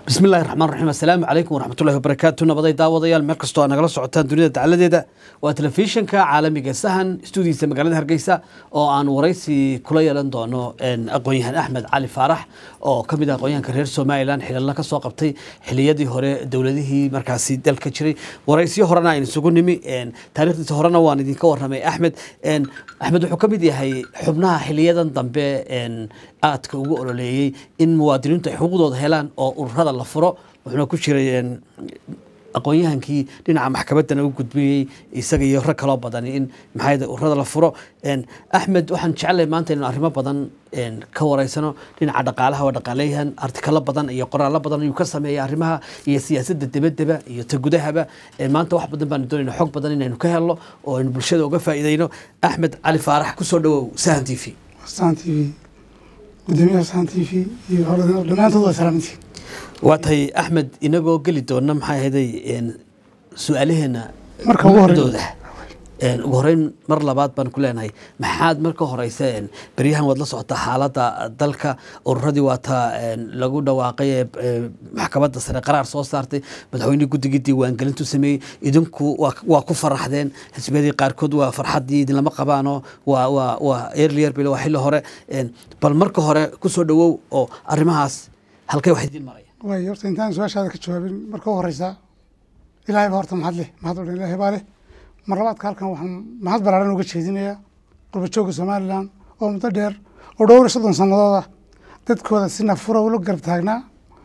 bismi illahi raxmaan raxiim assalaamu calaykum waraxmatullahi wabarakaatu nabaday daawadayaal meel kastoo aad nagala socotaan dunida dacaladeeda waa telefishinka caalamiga sahan stuudiisa magaalada hargeysa oo aan waraysi kula yeelan doono aqoon-yahan axmed cali faarax oo ka mid ah aqoonyahanka reer somalilan xilalla ka soo qabtay xiliyadii hore dowladihii markaasi dalka jiray waraysyo horena aynu isugu nimi taarikhdiisa horena waan idinka warramay axmed axmed wuxuu ka mid yahay xubnaha xiliyadan dambe aadka ugu ololeeyey in muwaadiniintu ay xuquuqdooda helaan oo ururada la furo wuxuuna ku jiray aqoon-yahankii dhinaca maxkamaddana u gudbiyey isaga iyo rag kaloo badan in maxaa ururada la furo axmed waxaan jeclay maanta inaan arrimo badan ka wareysano dhinaca dhaqaalaha waa dhaqaaleyahan artikalo badan iyo qoraallo badan ayuu ka sameeya arrimaha iyo siyaasadda debadeba iyo ta gudahaba maanta wax badan baanu doonayna xog badan inaynu ka helno oo aynu bulshada uga faa'iideyno axmed cali faarax kusoo dhawow sahan t v sahan t v gudoomiyaha sahan t v iyo dhammaantood waa salaamantiin waa tahay axmed inagoo geli doona maxay ahayday su-aalaheena Marka ugu horreyn- dooda ugu horeyn mar labaad baan ku leenahay maxaad marka horeysa beryahan waad la socotaa xaaladda dalka ururadii waataa lagu dhawaaqay ee ee maxkamadda sare qaraar soo saartay madaxweynihii guddigii diiwaangelintu sameeyey idinku waa waa ku faraxdeen xisbiyadii qaarkood waa farxaddii idinlama qabaano waa waa waa earlier bil waa xilli hore bal marka hore kusoo dhawow oo arrimahaas halkay wax idin maraya waay horta intaan su-aashaada ka jawaabin marka u horeysa ilaahay baa horta mahad leh mahad oo dhan ilaahay baa leh mar labaadka halkan waxaan mahad balaaran uga jeedinayaa qurbajoogga somalilan oo muddo dheer oo dhowr iyo soddon sannadood ah dadkooda si nafura ula garab taagnaa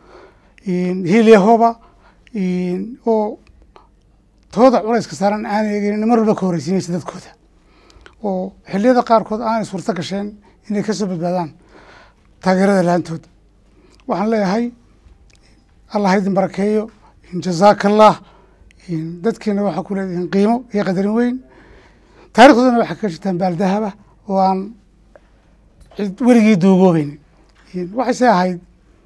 hiilyahooba oo tooda culayska saaran aanay eegin mar walba ka horeysiinaysa dadkooda oo xilliyada qaarkood aanay suurto gasheen inay kasoo badbaadaan taageerada laantooda waxaan leeyahay allah idin barakeeyo jazaaka allah dadkiina waxaa ku leedihiin qiimo iyo qadarin weyn taarikhdoodana waxaa ka jirtaan baaldahaba oo aan cid weligii duugoobeyn waxayse ahayd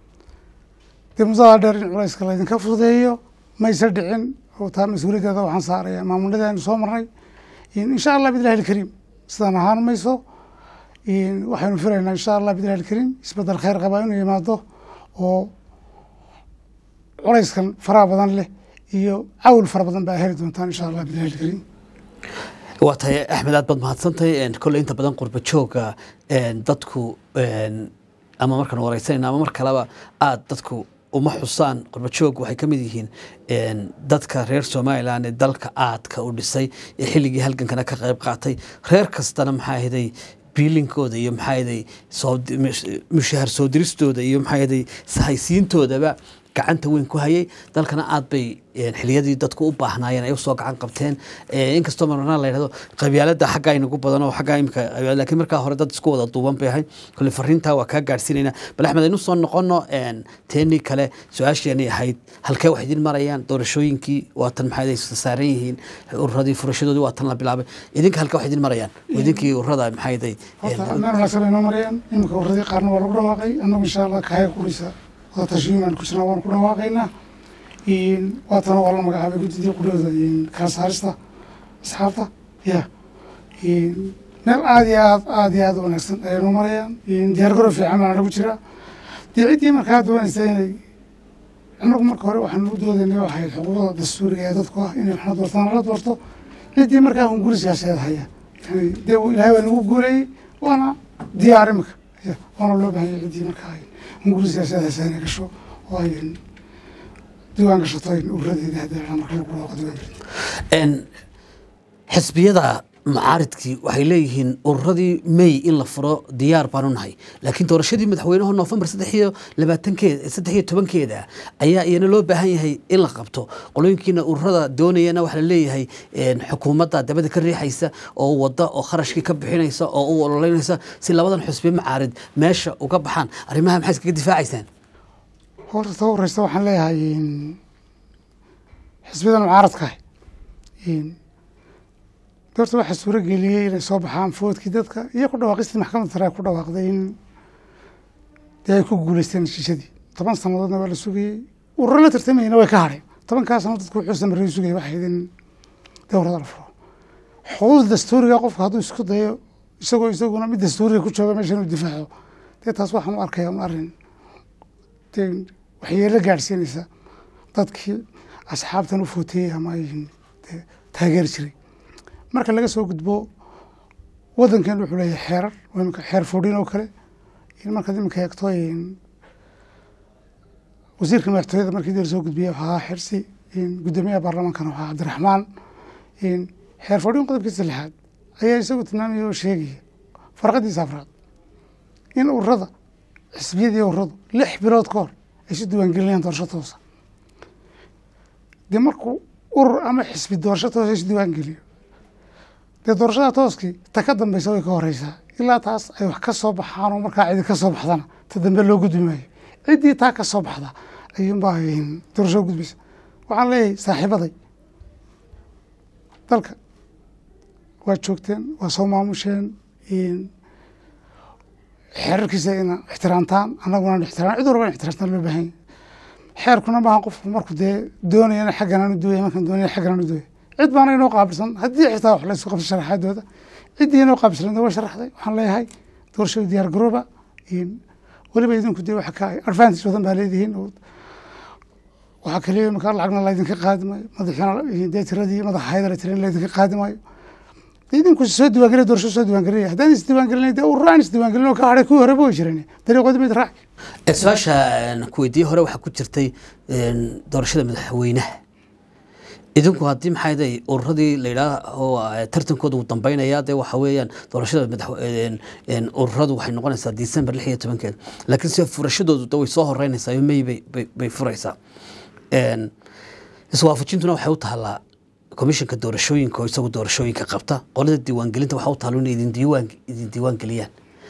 dee muddada dheer in culayska laydinka fududeeyo mayse dhicin oo taa mas-uuliyaddeeda waxaan saaraya maamuladii aynu soo marnay insha allah bidillahi alkariim sidaan ahaan mayso waxaynu filaynaa insha allah bidillahi alkariim isbedel khayr qabaa inuu yimaado oo culayskan faraha badan leh iyo cawl fara badan baa heli doontaan insha allah bidillahi alkariim waa tahay axmed aad baad mahadsantahay kolley inta badan qurba jooga dadku ama markaan wareysanayna ama mar kaleba aad dadku uma xusaan qurba joog waxay ka mid yihiin dadka reer somalilan ee dalka aadka u dhisay ee xilligii halgankana ka qayb qaatay reer kastana maxaa ahaday biilinkooda iyo maxaa ahaday soo mushahar soo diristooda iyo maxaa ahaday sahaysiintoodaba gacanta weyn ku hayay dalkana aad bay xiliyadii dadku u baahnaayeen ay usoo gacan qabteen inkastoo marmarna la yidhahdo qabyaalada xaggaa inagu badan oo xaggaa imika laakiin markaa hore dad isku wada duuban bay ahay kolle fariintaa waa kaa gaadhsiinayna bal axmed aynu soo noqono teenii kale su-aasheenay ahayd halkee wax idin marayaan doorashooyinkii waatan maxaa ay saaran yihiin ururadii furashadoodii waatan la bilaabay idinka halkee wax idin marayaan idinkii ururada maxaa day horta meel wanaagsan bay noo marayaan iminka ururadii qaarna waa lagu dhawaaqay annagu insha allah kahaya kurisa wada tashiin baan ku jirnaa waan ku dhawaaqaynaa waatana waa la magacaabay guddidii qudhooda kala saarista asxaabta ya meel aad iyo aad aad iyo aad u wanaagsan ayay noo marayaan diyaar garow fiican baana nagu jiraa dee ciddii markaa doonaysa inay annagu marka hore waxaan u doodaynay oo ahayd xuquuqda dastuuriga ee dadku ah inay waxna doortaan la doorto ciddii markaa hunguri siyaasadeed haya yani dee ilaahay waa nagu guuleeyey waana diyaar imika ya waana loo bahanyay ciddii markaa ay hunguri siyaasadeed haysa inay gasho oo ay diiwaan gashato ay ururadeeda haddii marka lagu dhawaaqo diiwaan xisbiyada mucaaridkii waxay leeyihiin ururadii may in la furo diyaar baanu nahay laakiin doorashadii madaxweynaha noofembar saddex iyo labaatankeeda saddex iyo tobankeeda ayaa iyana loo baahan yahay in la qabto qolooyinkiina ururada doonayana waxaa la leeyahay xukuumadda dabada ka riixaysa oo wada oo kharashkii ka bixinaysa oo u ololeynaysa si labadan xusbi mucaarid meesha uga baxaan arrimaha maxay iskaga difaacaysaan horta ta horeysta waxaan leeyahay xisbiyadan mucaaradka ah doorta waxaa suuro geliyey inay soo baxaan foodkii dadka iyo ku dhawaaqistii maxkamadda sare ku dhawaaqday in dee ay ku guuleysteen heshiishadii toban sannadoodna waa la sugayey ururo la tartamayna way ka hadheen tobankaa sannadood dadku wuxuu samarey sugayay waxay in dowrada la furo xuquuqda dastuuriga qofka hadduu isku dayo isagoo isaguna mid dastuuriga ku jooga meesha inuu difaaco dee taas waxaan u arkaya un arrin dee waxyeelo gaadhsiinaysa dadkii asxaabtan u footeeyey ama ay dee taageeri jiray marka laga soo gudbo waddankeenu wuxuu leeyahay xeerar waa iminka xeer foodhin oo kale in markaad iminka eegto in wasiirka madaxtooyada markii dee lasoo gudbiyey waxaa ahaa xirsi in guddoomiyaha baarlamaankana waxaa cabdiraxmaan in xeer foodhin qodobkiisa lixaad ayaa isagu tilmaamaya oo sheegaya farqadiisa afraad in ururada xisbiyadii ururadu lix bilood ka hor ay si diiwaangelinayaan doorasho toosa dee markuu urur ama xisbi doorasho toosa isu diiwaangeliyo dee doorashada tooskii ta ka dambeysa way ka horeysaa ilaa taas ay wax ka soo baxaan oo markaa cidi ka soo baxdana ta dambe loo gudbi maayo ciddii taa ka soo baxda ayuunbaa doorasho gudbaysa waxaan leeyahay saaxiibaday dalka waa joogteen waa soo maamusheen xeerarkiisa ina ixtiraamtaan annaguna ixtiraam cid walba in ixtiraamtaan loo baahan yahay xeerkuna maaha qofku markuu dee doonaya ina xaggan aanu duwaya markaan doonaya xaggan aanu duwaya cid baana inoo qaabilsan haddii xitaa wax laysku qabto sharaxaadooda ciddii inoo qaabilsan waa sharaxday waxaan leeyahay doorashada diyaar garooba weliba idinku dee waxa ka advantage badan baa leedihiin waxaa kaliya markaa lacagna laydinka qaadi maayo madaxina dee tiradii madaxa haydara tirin laydinka qaadi maayo idinku soo diiwaangeliya doorasho soo diiwaangelinaya haddaan is diiwaangelin dee ururaan is diiwaangelin oo ka hadhay kuwii horeba way jireen dariiqoodi mid raaci su-aasha kuweydiye hore waxaa ku jirtay doorashada madaxweynaha idinku haddii maxay day ururadii la yidhaaho tartankooda uu dambeynaya dee waxa weeyaan doorashada madax ururadu waxay noqonaysaa december lix iyo tobankeeda laakiin sida furashadoodu de way soo horeynaysaa may bay bay furaysaa iswaafajintuna waxay u taallaa komishanka doorashooyinka oo isagu doorashooyinka qabta qolada diiwaangelinta waxaa u taalo inay idin diiwaan idin diiwaan geliyaan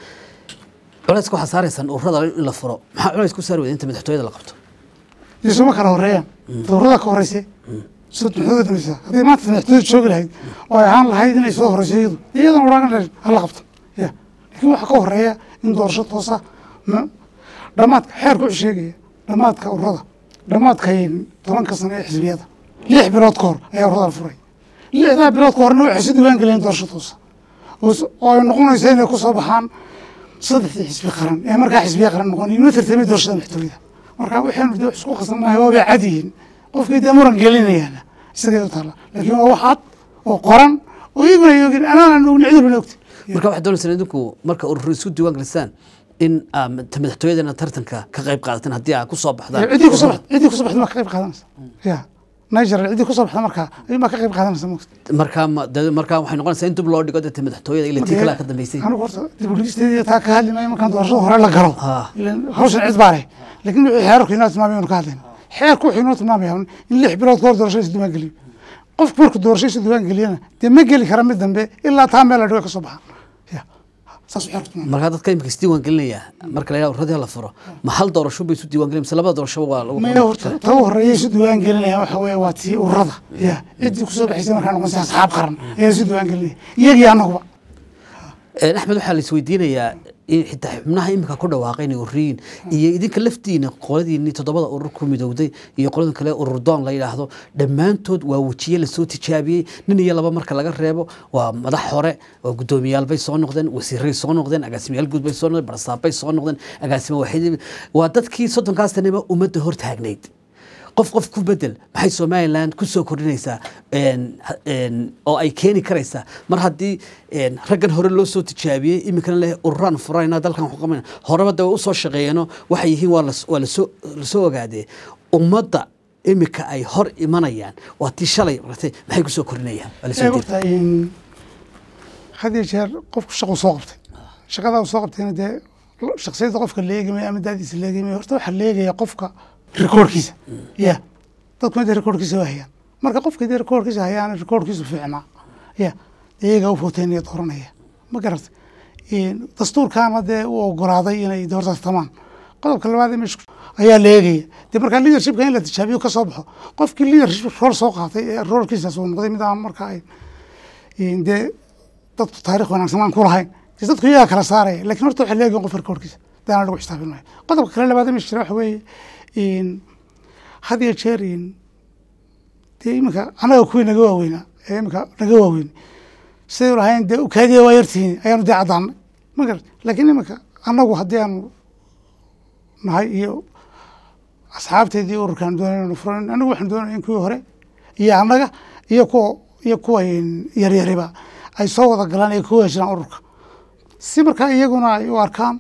culayska waxaa saaraysaan ururada in la furo maxaa culays ku saari weda inta madaxtooyada la qabto isuma kala horeeyaan doorada ka horeyse soo madaxtooyada dambaysa haddii maanta madaxtooyada joogi lahayd oo ay ahaan lahayd inay soo horeyso iyadu iyadan odhan lahayd hala qabto ya laakiin waxaa ka horeeya in doorasho toosa dhammaadka xeerku wuxuu sheegaya dhammaadka ururada dhammaadka tobanka sano ee xisbiyada lix bilood ka hor ayaa ururada la furay lixdaa bilood ka horna waxay si diiwaan geliyeen doorasho toosa oo ay noqonaysa inay ku soo baxaan saddexdii xisbi qaran ee markaa xisbiya qaran noqon inoo tartamay doorashada madaxtooyada marka waxaynu de wax isku qasan maahay waa bay cad yihiin qofkii dee muran gelinayaana isagay u taalla laakiin waa wax cad oo qoran oo iyaguna ay ogin anaan aan ogni cid walbana ogti marka waxaad doonaysaan idinku marka urur isku diiwaan gelisaan in ta madaxtooyadana tartanka ka qayb qaadataan haddii aad ku soo baxdaan ciddii kusoo baxda ciddii kusoo baxda maa ka qayb qaadanaysa ya niger ciddii kusoo baxda markaa ayuu maa ka qayb qaadanaysa mogta markaa ma- de- markaa waxay noqonaysaa in dib loo dhigo dee madaxtooyada ila tii kalaa ka dambeysay anigu horta dib u dhigisteedii taa ka hadli maayo markaan doorashada hore la galo Ah. ilan hawshan cid baa leh laakiin wixii xeerarku inoo tilmaamay anu ka hadlayna xeerku wuxuu inoo tilmaamaya in lix bilood ka hor doorashada is diiwaan geliyo qofku markuu doorashada is diiwaan geliyana dee ma geli kara mid dambe ilaa taa meel la dhigo ka soo baxaan ya saasuu xeerku tilmaamay markaa dadka imika is diiwaan gelinaya marka la yidhaha urradii la furo ma hal doorasho bay isu diiwaan gelin mise labada doorasho waa lagu maya horta ta u horeeya isu diiwaan gelinaya waxa weeye waa tii ururada ya ciddii kusoo baxaysa markaa noqonaysa asxaab qaran ayaa isu diiwaan gelinaya iyagii annaguba Een, axmed waxaa la isweydiinayaa in xitaa xubnaha imika ku dhawaaqay inay ururiyiin iyo idinka laftiina qoladiini toddobada urur ku midowday iyo qolada kale urur doon la yidhaahdo dhammaantood waa wejiye lasoo tijaabiyey nin iyo laba marka laga reebo waa madax hore waa guddoomiyaal bay soo noqdeen wasiiray soo noqdeen agaasimayaal guud bay soo noqdeen barsaab bay soo noqdeen agaasima waaxid waa dadkii soddonkaas sanaba ummadda hor taagnayd qof qof ku bedel maxay somalilan ku soo kordhinaysaa een, ha- een, oo ay keeni karaysaa mar haddii een, raggan hore loo soo tijaabiyey iminkana leh ururaan furayna dalkan waxu qabanayna horeba de way usoo shaqeeyeeno waxay yihiin waa las- waa lasoo lasoo ogaadee ummadda imika ay hor imanayaan waa tii shalay ratay maxay ku soo kordhinayaan waa lasoo ee jeeda. horta in had iyo jeer qofku shaquu soo qabtay shaqadaa uu soo qabtayna dee shaksiyadda qofka la eegamayo ama daadiisa la eegamayo horta waxaa la eegaya qofka rikoorkiisa ya dadku dee rikoorkiisa waa hayaan marka qofka dee rikoorkiisa hayaan rikoorkiisu fiicnaa ya dee iyagaa u footeynaya dooranaya ma garatay In dastuurkaana dee u ogolaaday inay dee horta tamaan qodobka labaad ee meesha ku- ayaa la eegaya dee markaa leadershipka in la tijaabiyo ka soo baxo qofkii leadership rool soo qaatay ee roolkiisaas uu noqday mid aan markaa ay in dee dadku taarikh wanaagsan aan ku lahayn dee dadku iyagaa kala saaraya lakin horta waxaa leegahin qof rikoorkiisa daana lagu xisaabin maayo qodobka kale labaad ee meesha jira waxa weeye in had iyo jeer in dee iminka annaga kuwii naga waaweynaa ee iminka naga waaweyn siday u lahayn dee ukaadiya waa yartihiin ayaanu dee caddaanay ma garat laakiin iminka annagu haddii aanu nahay iyo asxaabteedii ururkaan doonay inanu furan anigu waxaan doonaya in kuwii hore iyo annaga iyo kuwa iyo kuwa yaryariba ay soo wada galaan ay ku heshiraan ururka si markaa iyaguna ay u arkaan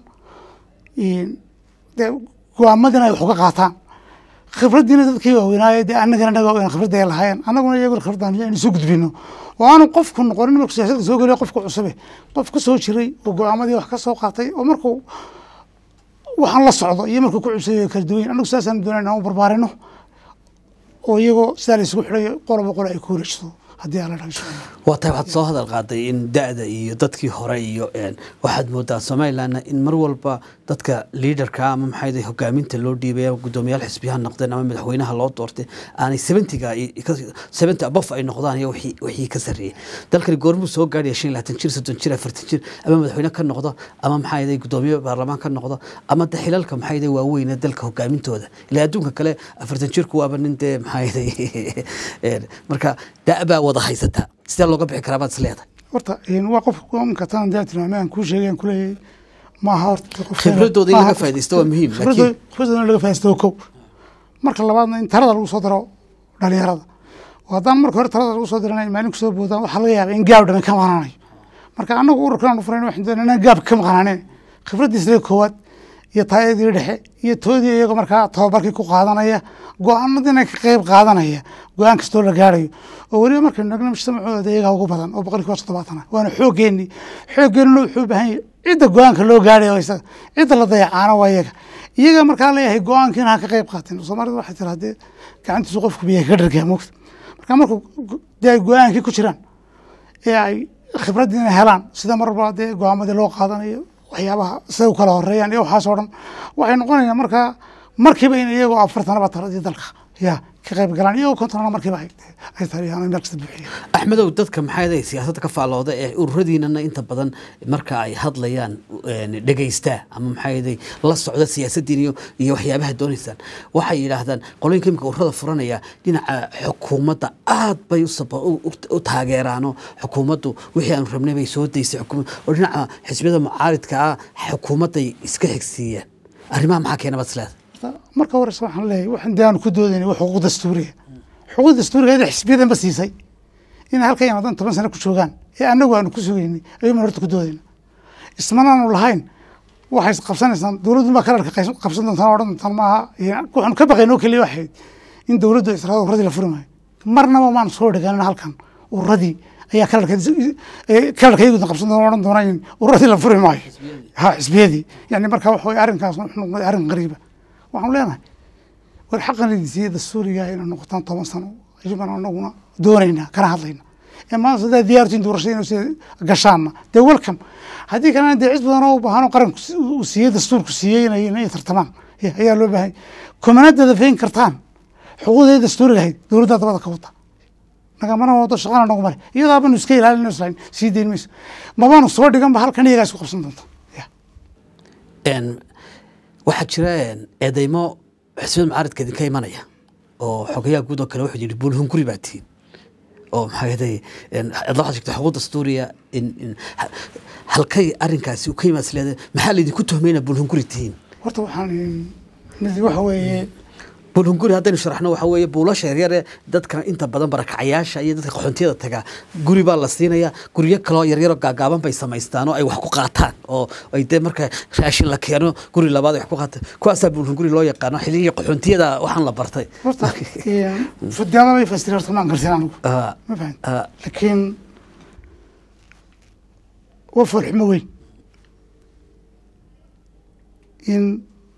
dee go-aamadina ay wax uga qaataan khibraddiina dadkii waaweynaaye dee annagana naga waaweyn khibradda ay lahaayeen annaguna iyaguna khibraddan aynu soo gudbino oo aanu qofku noqonin markuu siyaasadda soo geliyo qofka cusube qof ka soo jiray oo go-aamadii wax ka soo qaatay oo markuu waxaan la socdo iyo markuu ku cusubay kala duwan annagu sidaasaan doonay inaan u barbaarino oo iyagoo sidaa la isugu xidhayo qoloba qolo ay ku wareejiso haddii alla dhaga insha allah waa tahay waxaad soo hadal qaaday in da-da iyo dadkii hore iyo waxaad moodaa somalilandna in mar walba dadka liaderka ama maxay hogaaminta loo dhiibay ama guddoomiyaal xisbiyaha noqdeen ama madaxweynaha loo doortay aanay seventiga seventy abof ay noqdaan iyo wixii ka sarreeyey dalkani goormuu soo gaadhaya shan iyo labaatan jir soddon jir afartan jir ama madaxweyne ka noqdo ama maxay guddoomiye baarlamaan ka noqdo ama de xilalka maxay waaweyne dalka hogaamintooda ilaa adduunka kale afartan jirku waaba nin dee maxay marka da-baa wada haysataa sidee looga bixi karaa baad is leedahay horta waa qof imka tan daa tilmaamay aan kuu sheegay aan kuleeyahay maaha horta khibradooda in laga faaidaysto waa muhiim laakiin khibradooda in laga faaidaysto waa kow marka labaadna in talada lagu soo daro dhalinyarada oo haddaan marka hore talada lagu soo diranay maalin kusoo boodaan waxaa laga yaaba in gaab dhame ka maqnaanayo marka annagu ururkan furayn waxaan doonaa inaan gaab ka maqnaaneen khibraddiisla koowaad iyo taayadii dhexe iyo toodii iyago markaa tababarkii ku qaadanaya go-aanadiina ka qeyb qaadanaya go-aan kastoo la gaarayo oo weliba markaynu nagna mujtamacooda iyagaa ugu badan oo boqol kiiba toddobaatan ah waana xooggeenii xooggeenuna wuxuu u baahan yahay cidda go-aanka loo gaaraya isaga cidda la dayacaana waa iyaga iyaga markaa leeyahay go-aankiina ha ka qeyb qaateen soomaalida waxay tira haddee gacantiisu qofku biyaha ka dhargaa mogta marka markuu dee ay go-aankii ku jiraan ee ay khibraddiina helaan sida mar walba dee go-aamadii loo qaadanayo waxyaabaha siday u kala horeeyaan iyo waxaas oo dhan waxay noqonayaan markaa markiiba in iyagoo afartanaba taladii dalka ya ka qayb galaan iyagoo kontonana markiiba ay taliyaan meel kasta buuxiya axmedow dadka maxay siyaasadda ka faallooda ee ururadiinana inta badan marka ay hadlayaan dhegeystaa ama maxay la socda siyaasaddiin iyo iyo waxyaabaha doonaysaan waxay yidhaahdaan qolooyinka imika ururada furanaya dhinaca xukuumadda aad bay u taageeraano xukuumaddu wixii aanu rabnay bay soo daysay oo dhinaca xisbiyada mucaaridka ah xukuumadday iska xigsiiyaan arrimaha maxaa keena baad isleedahay marka horeyse waxaan leeyahay waxaan dee aanu ku doodayna waa xuquuq dastuuriga xuquuq dastuuriga ida xisbiyadan ba siisay inay halkan yamaadaan toban sano ku joogaan ee annagu aanu ku sugaynay ayuuman horta ku doodayna ismanaanu lahayn waxay qabsanaysaan dowladdu baa kalarka qabsan doontaan odhan doontaan maaha waxaanu ka baqayn oo keliya waxayd in dowladdu ay israado urradii la furi maayo marnaba maanu soo dhagaanin halkan urradii ayaa kalarka kalarka iyagu qabsan doona odhan doona in urradii la furi maayo ha xisbiyadii yani marka waxa weye arrinkaas wuxuu noqday arrin qariiba waxaanu leenahay war xaqan idinsiiya dastuuriga inay noqotaan toban sano ayuban anaguna doonaynaa kana hadlayna ee maanta sidaa diyaartiin doorashada inuu sida gashaanna dee welcome haddii kalena dee cid badan oo u baahan oo qaranku uu siiyey dastuurku siiyey inay inay tartamaan ayaa loo baahay kumana dadafeyn kartaan xuquuqdii dastuuriga ahayd dowladda dabada ka wata nagamana wado shaqana nagu male iyadaa banu iska ilaalin islayn sii dayn mayso mabaanu soo dhiganba halkan iyagaa isku qabsan doonta waxaa jira eedeymo xisbiyada mucaaridka idinka imanaya oo xogayaha guud oo kale wuxuu yidhi buulhunguri baa tihiin oo maxaa yeelay adla waxaad sheegtay xuquuq dastuuriya in halkay arrinkaasi u ka yimaad isleedahay maxaa laydinku tuhmayna buulhunguri tihiin horta waxaan mid waxa weeye buulhunguri haddaynu sharaxno waxa weeye buulasha yaryare dadka inta badan barakacayaasha iyo dadka qaxoontiyada tagaa guri baa la siinaya guryo kaloo yaryaroo gaagaaban bay samaystaan oo ay wax ku qaataan oo ay dee marka raashin la keeno guri labaad ay wax ku qaataan kuwaasaa buulhunguri loo yaqaano xilligii qaxoontiyada waxaan la bartay horta fadiyaada bay fasiri horta maan gartin anigu ma fahan laakiin waa foolxumo weyn in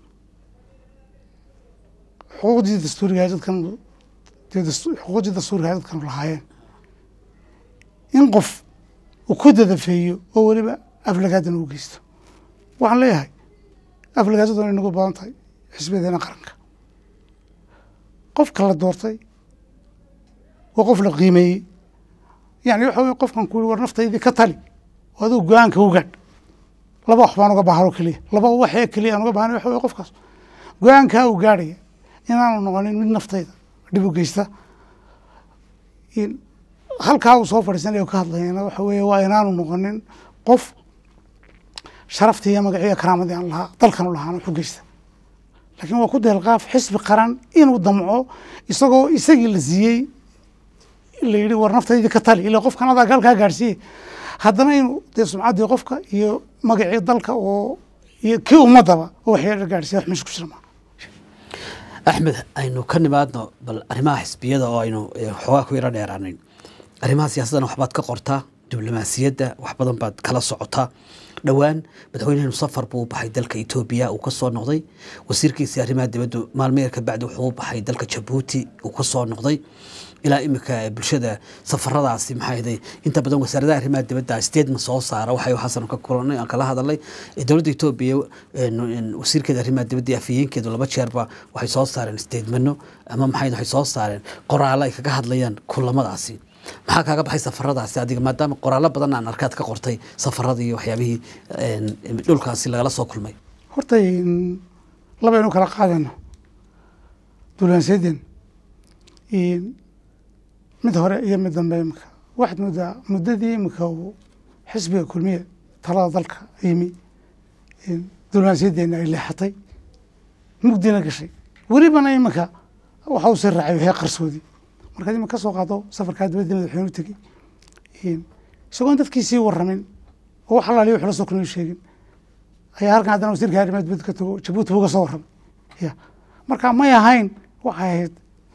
xuquuqdii dastuuriga dadkan xuquuqdii dastuuriga dadkan lahaayeen in qof uu ku dadafeeyo oo weliba aflagaadana u geysto waxaan leeyahay aflagaadadu inay nagu badan tahay xisbiyadeena qaranka qofka la doortay waa qof la qiimeeyey yani waxa wey qofkan ku yiri war naftaydii ka tali oo adigu go-aanka u gaadh laba wax baan uga baahan oo keliya laba waxee keliya aan uga baahan waxa wey qofkaas go-aankaa uu gaadhaya inaanu noqonin mid naftayda dhib u geysta halkaa uu soo fadhiisanaya ka hadlayana waxa weeye waa inaanu noqonin qof sharaftii iyo magaciiyo karaamadii aan lahaa dalkan u lahaana wax u geysta laakiin waa ku deelqaaf xisbi qaran inuu damco isagoo isagii la siiyey la yidhi war naftaydii ka tali ila qofkan adaa galkaa gaadhsiiye haddana inuu dee sumcaddii qofka iyo magacii dalka oo iyo kii ummadaba oo waxyeelo gaadhsiiya wax meesha ku jira maa axmed aynu ka nimaadno bal arrimaha xisbiyada oo aynu xoogaa ku yaro dheeraanayn arrimaha siyaasadana waxbaad ka qortaa diblomaasiyadda wax badan baad kala socotaa dhowaan madaxweynehenu safar buu u baxay dalka etoobiya uu ka soo noqday wasiirkiisii arrimaha dibaddu maalmo yar kabacdi wuxuu u baxay dalka jabuuti uu ka soo noqday ilaa iminka bulshada safaradaasi maxaa ahday inta badan wasaaradaha arrimaha dibadda statement soo saara waxay xasan ka kulanay aan kala hadalnay dowladda etoobiya wasiirkeeda arrimaha dibadda iyo afhayeenkeedu laba jeerba waxay soo saareen statemento ama maxay waxay soo saareen qoraallo ay kaga hadlayaan kulamadaasi maxaa kaaga baxay safaradaasi adiga maadaama qoraallo badan aan arkaad ka qortay safaradii iyo waxyaabihii dhulkaasi lagala soo kulmay horta labaynu kala qaadayno dulanseeden mid hore iyo mid dambe imika waxaad moodaa muddadii imika uu xisbiga kulmiye talada dalka yimi dulansiyadeena ay leexatay mugdina gashay welibana iminka waxa uu sii raacay waxay qarsoodi markaad imika ka soo qaado safarkaa dibadda madaxweyne u tegey isagoon dadkii sii waramin oo wax alaaliya wax la soo kulmiyo sheegin ayaa halkan haddana wasiirka arrimaha dibadda ka tago jabuuti uga soo warramay ya marka may ahayn waxay ahayd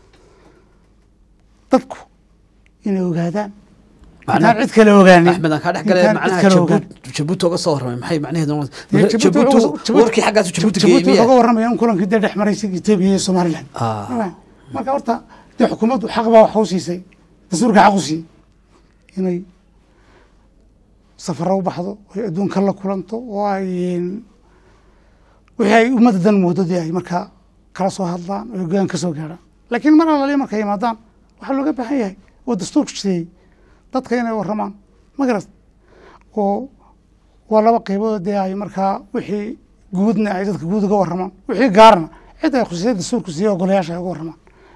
dadku inay ogaadaan intaan cid kale ogaanin axmed aan kaa dhex galay intaan cid macnaha kale ogaan jabuut jabuuti uga soo warramay maxay macnaheedu Dee Jabuuti jabuuti uga- Jabuuti- warkii xaggaasu jabuuti jabuuti geeyey wuxuu miya uga warramaya in kulankii dee dhex maray isaga etoobiya iyo somaliland Ah. marka horta dee xukuumaddu xaq baa wax u siisay dastuurka xaq u siiyey inay safaro u baxdo ay adduunka la kulanto oo ay wixii ay ummadda dan moodo dee ay markaa kala soo hadlaan oo gogaan ka soo gaarhaan laakiin mar alaliya markay yimaadaan waxaa looga baahan yahay oo dastuurku jideeyey dadka inay warramaan ma garat oo waa laba qaybood dee ay markaa wixii guudna ay dadka guud uga warramaan wixii gaarna cid ay khusisay dastuurku siiye ogolayaasha ay uga warramaan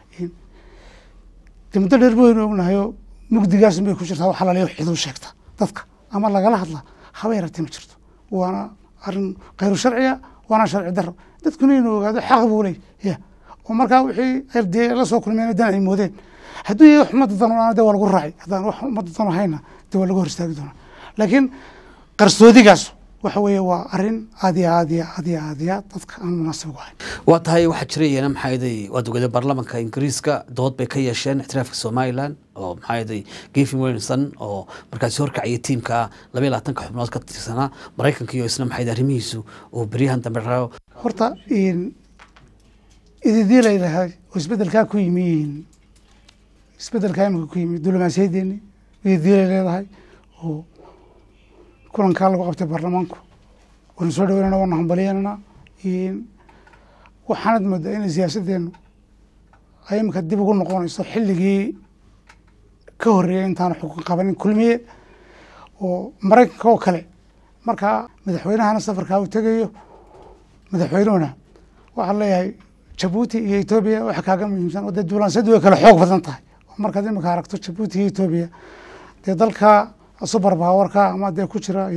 dee muddo dheer waynu ognahayoo mugdigaasun bay ku jirtaa wax alaliya xiduu sheegta dadka ama lagala hadla haba yaratee ma jirto waana arrin khayru sharciya waana sharci daro dadkuna inuu ogaado xaq buu leey ya oo markaa wixii ay dee la soo kulmeen dan ay moodeen hadduu yahay wax ummadda dan u dee waa lagu raacay haddaan wax ummadda dan ahayna dee waa lagu hor istaagi doonaa laakiin qarsoodigaas waxa weeye waa arrin aad iyo aad iyo aad iyo aad iyo aad dadka aan munaasib ugu ahayn waa tahay waxaa jira iyana maxaa yeelay waad ogaday baarlamaanka ingiriiska dood bay ka yeesheen ixtiraafka somaliland oo maxaa yeelay gavin wilson oo markaasi horkacaya tiimka labaiyo labaatanka xubnood ka tirsanaa maraykanka iyo isna maxaa yeelay arrimihiisu uu beryahan dambe raayo horta ididii layidhahay oo isbedelkaa ku yimi isbedelkaa imika ku yimi diblomaasiyadeeni ididii lay leedahay oo kulankaa lagu qabtay baarlamaanku waanu soo dhaweynana waanu hambalyanana waxaanad moodaa inay siyaasaddeenu ay imika dib ugu noqonayso xilligii ka horreeyay intaanu xukun qabanin kulmiye oo maraykanka oo kale markaa madaxweynahana safarkaa uu tegayo madaxweynuhuna waxaan leeyahay jabuuti iyo etoobiya waxa kaaga muhiimsan oo dee duulaansiyadu way kala xoog badan tahay oo markaad imika aragto jabuuti iyo etoobiya dee dalka subar baawarka ama dee ku jira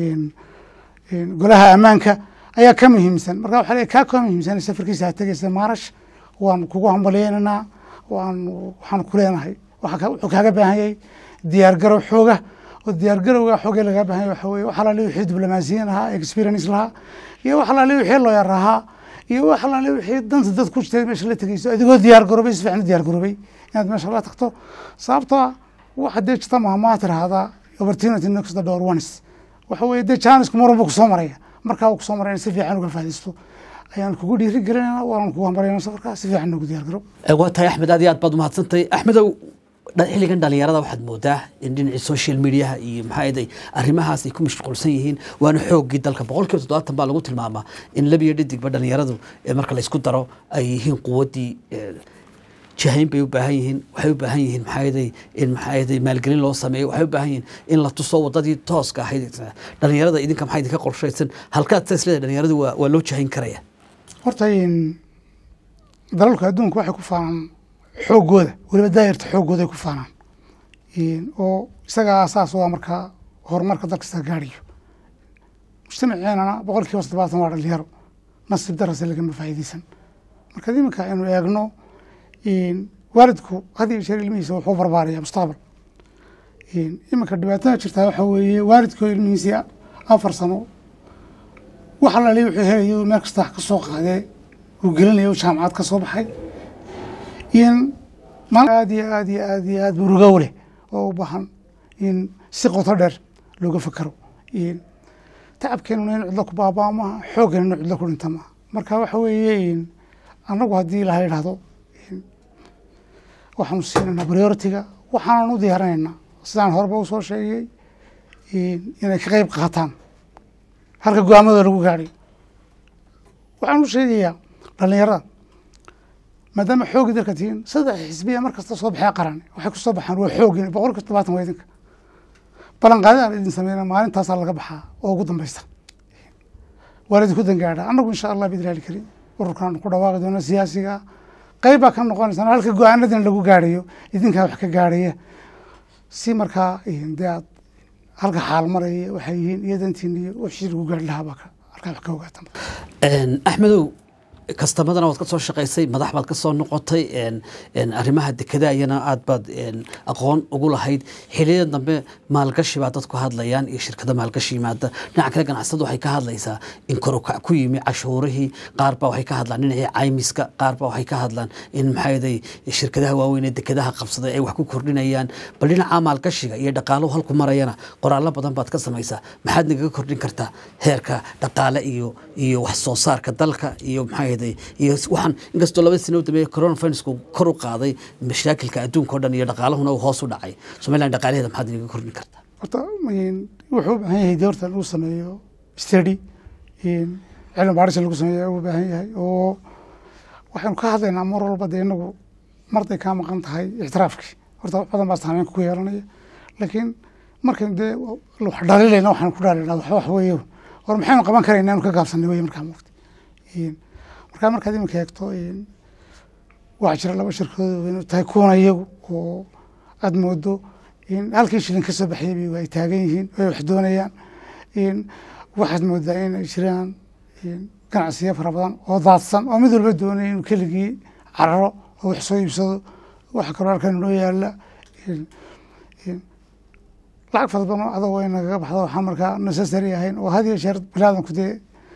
golaha ammaanka ayaa ka muhiimsan marka waxa leeyahay kaa ka muhiimsan safarkiisa ha tegaysa maarash waan kugu hambalyeynanaa waan waxaan ku leenahay waxa ka- wuxuu kaaga baahan yahay diyaar garow xooga oo diyaar garowga xoogee lagaa baahan yahay waxa weeye wax alaali wixii diblomaasiyiin lahaa experience lahaa iyo wax alaali wixii looyar ahaa iyo wax alaali wixii danta dad ku jirtay meesha la tegeyso adigoo diyaar garoobay si fiican u diyaar garoobay inaad meesha la tagto sababtoo ah waxa dee jirta maamaa tirahdaa opportunity next the door once waxa weeye dee jaanisku mar walba kusoo maraya markaa uu kusoo maraya in si fiican uga faa'iidaysto ayaan kugu dhiiri gelinayna waanan kugu hambalyana safarkaa si fiican noogu diyaar garow waa tahay axmed aad iyo aad baad umahadsantahay axmedow dha- xilligan dhalinyarada waxaad moodaa in dhinacii social mediaha iyo maxaa yeelay arrimahaas ay ku mashquulsan yihiin waana xoogii dalka boqolkiiba toddobaatan baa lagu tilmaamaa in lab iyo dhidigba dhalinyaradu ee marka la isku daro ay yihiin quwaddii eh, jahayn bay u baahan yihiin waxay u baahan yihiin maxaa yeelay in maxaa yeelay maalgelin loo sameeyo waxay u baahan yihiin in la tuso wadadii tooska ahayd dhalinyarada idinka maxaa idinka qorshaysan halkaad saas leedahay dhalinyaradu waa waa loo jahayn karaya horta dalalka adduunka waxay ku faanaan xooggooda weliba daayarta xooggooda ay ku faanaan oo isagaa asaas waa markaa horumarka dalka kasta gaadhayo mujtamaceenana boqol kiiba toddobaatan waa dhalinyaro nasiib darase lagama faa'iideysan marka iminka aynu eegno waalidku had iyo jeer ilmihiisa wuxuu barbaaraya mustaqbal iminka dhibaatada jirtaa waxaa weeye waalidkoo ilmihiisii afar sano wax alali wuxuu helaya meel kasta wax ka soo qaadee uu gelinaya jaamacad ka soo baxay in aad iyo aad iyo aad iyo aad murugow leh oo u baahan in si qoto dheer looga fakaro tacabkeenuna in cidlo ku baabaa maaha xooggeena in cidlo ku dhinta maaha marka waxa weeye annagu haddii ilaha idhahdo waxaanu siinaynaa prioritiga waxaanan u diyaarinaynaa sidaan horeba usoo sheegay inay ka qeyb qaataan halka go-aamadooda lagu gaadhay waxaan u sheegayaa dhallinyarada maadaama xoogii dalka tihiin saddex xisbiya mar kasta soo baxee qaran waxay ku soo baxaan waa xoogin boqol kiiba todobaatan waa idinka ballanqaadaan idin sameyna maalintaasaa laga baxaa oo ugu dambeysta waa laidinku dangaadha annagu insha allah bidraali karim ururkan ku dhawaaqi doona siyaasiga qeyb baa ka noqonaysa halka go-aanadina lagu gaadhayo idinkaa wax ka gaadhaya si markaa dee aad halka xaal maraya waxay yihiin iyo dantiin iyo wixii lagu gaari lahaa baa halkaa wax ka ogaatan axmedow kastamadana waad ka soo shaqaysay madax baad ka soo noqotay arrimaha dekada ayana aad baad aqoon ugu lahayd xiliyada dambe maalgashi baa dadku hadlayaan iyo shirkada maalgashi yimaada dhinaca kale ganacsatadu waxay ka hadlaysaa in korukac ku yimi cashuurihii qaar baa waxay ka hadlaan dhinacii caymiska qaar baa waxay ka hadlaan in maxaaday shirkadaha waaweyn ee dekadaha qabsaday ay wax ku kordhinayaan bal dhinaca maalgashiga iyo dhaqaaluhu halku marayana qoraallo badan baad ka samaysaa maxaad nagaga kordhin kartaa heerka dhaqaale iyo iyo wax soo saarka dalka iyo maxaa iyo waxaan inkastoo labada sano u dambeeye coronavirusku kor u qaaday mashaakilka adduunka o dhan iyo dhaqaalahuna uu hoos u dhacay somaliland dhaqaalaheeda maxaad inaga kordhin kartaa horta wuxuu u baahan yahay doortan uu sameeyo study cilmi baadhisa lagu sameeya u baahan yahay oo waxaynu ka hadlaynaa mar walba dee inagu marday kaa maqan tahay ictiraafkii horta wax badan baa saameynka ku yeelanaya laakiin markaynu dee wax dhalilayna waxaanu ku dhalilaynaa wax wax weeye hor maxaynu qaban karaynaa inu ka gaabsanay weye markaa moogta markaa markaad iminka eegto waxaa jira laba shirkadood inu tahay kuwana iyagu oo aada moodo in halkii shilin ka soo baxayba ay taagan yihiin ay wax doonayaan waxaad moodaa in ay jiraan ganacsiyo fara badan oo daadsan oo mid walba doonaya inuu keligii cararo oo wax soo iibsado waxa kaloo halkan inoo yaala lacag fara badan oo adag way nagaga baxda waxaan markaa necessary ahayn oo had iyo jeer bilaadanku dee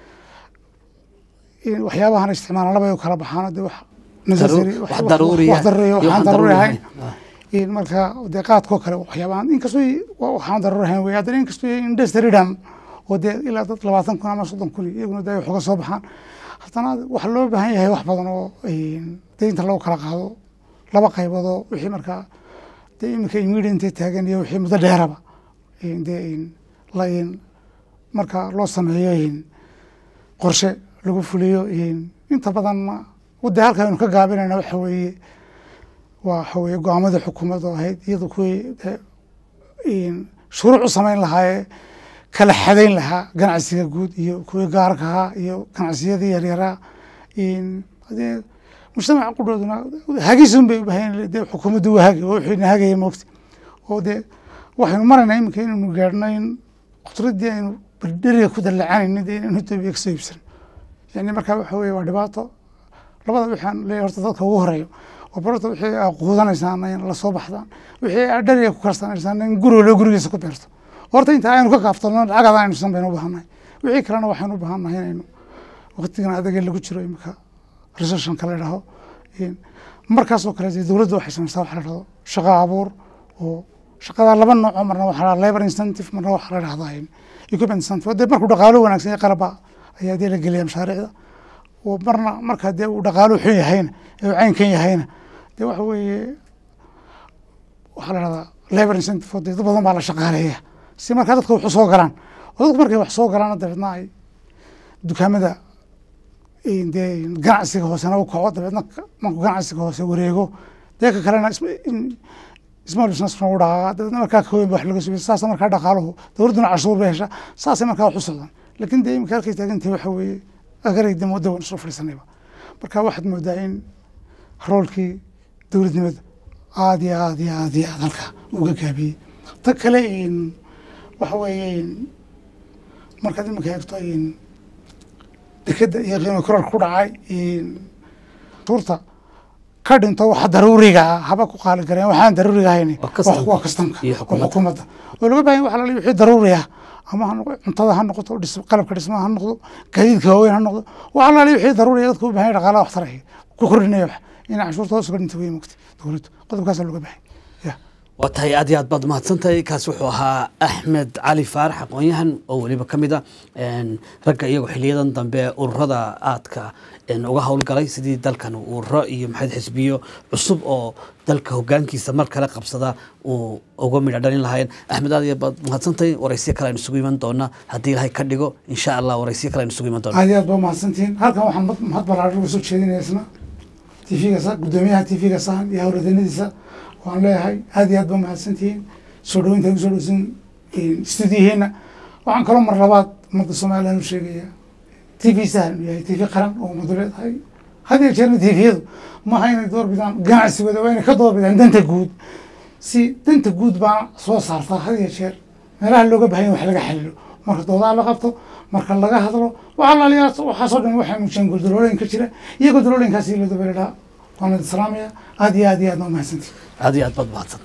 waxyaabahan isticmaalan labay u kala baxaan de wax waxaan daruuri ahayn marka dee qaadkoo kale waxyaabahan inkastoo waxaan daruuri ahayn wey haddana inkastoo industrydan oo dee ilaa dad labaatan kun ama soddon kun iyaguna dee wax uga soo baxaan haddana waxa loo baahan yahay wax badan oo dee inta lagu kala qaado laba qaybood oo wixii markaa dee iminka immediate taagan iyo wixii muddo dheeraba dee la marka loo sameeyo qorshe lagu fuliyo inta badanna de halka aynu ka gaabinayna waxa weeye waxa weye go-aamadii xukuumadda ahayd iyado kuwii shuruuc u samayn lahaayee kala xadayn lahaa ganacsiga guud iyo kuwii gaarka ahaa iyo ganacsiyadii yaryaraa dee mujtamaca qudhooduna hagisun bay ubahan de xukuumaddu waa hagi oo wixina hagaya moogta oo dee waxaynu maraynaa iminka inaynu gaadhno in khudradii aynu berdheriga ku dalacanayni dee inaynu etoobiya kasoo iibsano yani markaa waxa weye waa dhibaato labada waxaan leeyahy horta dadka ugu horeeyo oo barorta wixii aa quudanaysaan in lasoo baxdaan wixii aa dheriga ku karsanaysaan in guriga gurigiisa ku beerto horta inta aynu ka kaaftano lacagada aynu san baynu u baahannahay wixii kalena waxaynu u baahannahay inaynu waqtigan adage lagu jiro imika recessionka la idhaho markaasoo kale dee dowladda waxay samaysaa waxa la dhahdo shaqo abuur oo shaqada laba nooco marna waxa la labor incentive marna waxa la dhahdaa equipment incentive dee markuu dhaqaalo wanaagsan yahay qalaba ayaa dee la geliya mashaariicda oo marna marka dee uu dhaqaaluhu xun yahayna ee uu caynkan yahayna dee waxa weeye waxaa la dhahdaa labor incentive oo dee dad badan baa la shaqaaleeya si markaa dadka wax u soo galaan oo dadku markay wax soo galaan dabeedna ay dukaamada dee ganacsiga hoosena u kaco dabeedna markuu ganacsiga hoose wareego dee ka kalena small business u dhaqaaqa dabeedna markaa kaweyn ba wax laga subiya saasa markaa dhaqaaluhu dowladduna cashuur bay heshaa saasay markaa wax u socdaan laakiin dee imika halkay taagantahay waxa weeye agarayda muddo waan isla fadhiisanayba marka waxaad moodaa in roolkii dowladnimada aada iyo aad iyo aad iyo aad halka uga gaabiyey ta kale waxa weeye markaad iminka eegto dekeda iyo qiimo korarka ku dhacay cashuurta ka dhinto waxa daruuriga ah haba ku qaali gareen waxaan daruuriga ahayn Waa custom. waa kastamka Iyo waa xukuumadda. xukuumadda oo laga baahan waxa la wixii daruuri ah ama ha noqdo cuntada ha noqoto dhis- qalabka dhismaha ha noqdo gaadiidka waaweyn ha noqdo waxa la wixii daruuri ah dadku u baahan yahay dhaqaalaha waxtar ah ku kordhinaya wax inay cashuurta hoos uga dhinto wey mogta dowladdu qodobkaasa looga baahan ya waa tahay aad iyo aad baad mahadsantahay kaasi wuxuu ahaa axmed cali faarax aqoon-yahan oo weliba ka mid a een, ragga iyagoo xiliyadan dambe ururada aadka een, uga howlgalay sidii dalkan ururo iyo maxayd xisbiyo cusub oo dalka hogaankiisa mar kale qabsada uu uga midha dhalin lahayn axmed aad iyo baad mahadsantahay waraysiyo kale aynu isugu iman doona haddii ilaahay ka dhigo insha allah waraysiyo kale aynu isugu iman doona aad iyo aad baa mahadsantihiin halkan waxaan mad- mahad ballaaran uga soo jeedinaya isna tv-ga sa guddoomiyaha tv-ga sahan iyo howladeennadiisa waan leeyahay aad iyo aad baa mahadsantihiin soo dhaweynta ay kusoo dhowsan stuudiyaheena waxaan kaloo mar labaad ummadda somaliland u sheegaya tv sahan uu yahay tv qaran oo ummadu leedahay had iyo jeerna tviyadu maaha inay doorbidaan ganacsigooda waa inay ka doorbidaan danta guud si danta guud baa soo saarta had iyo jeer meelaha looga bahan yahay wax laga xalilo marka doodaha la qabto marka laga hadlo waxaa laaliyaa waxaasoo dhan waxay muujiyaan guldalooyin ka jira iyo guldalooyinkaasi la dabeeladhaa waan idin salaamaya aad iyo aad iyo aad waa mahadsantihin aad iyo aad baad mahadsan